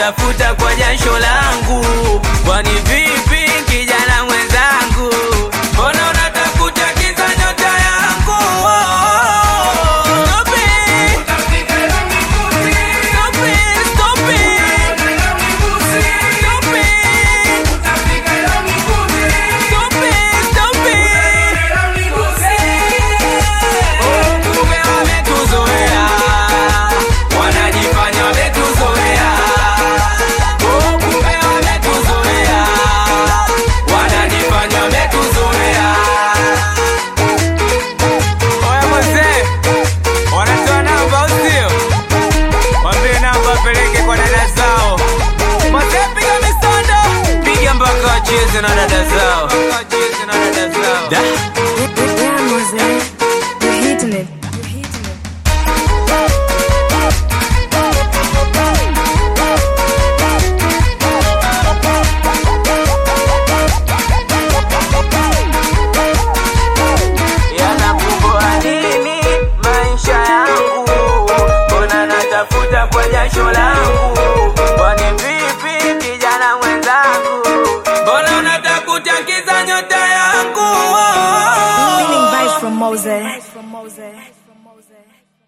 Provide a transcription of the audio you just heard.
natafuta kwa jasho langu. Kwani vipi kijana mwenzangu, mbona unatafuta kiza nyota yangu? Stop it. Stop it, stop it. Stop it. Stop it, stop it. Oh, kumbe wametuzoea. Wanajifanya wametuzoea. Oh, kumbe wametuzoea. Wanajifanya wametuzoea. Oya mzee, wanatoa namba au sio? Waambie namba apeleke kwa dada zao. Mzee piga misondo, piga mpaka wacheze na dada zao. Wacheze na dada zao. Da. Yeah, Mose, you're hitting it. You're hitting it. yanakumbua nini maisha yangu? Mbona natafuta kwa jasho langu? Kwani vipi kijana mwenzangu, mbona unatafuta kiza nyota yangu? Winning vibes from Mose. From Mose. From Mose.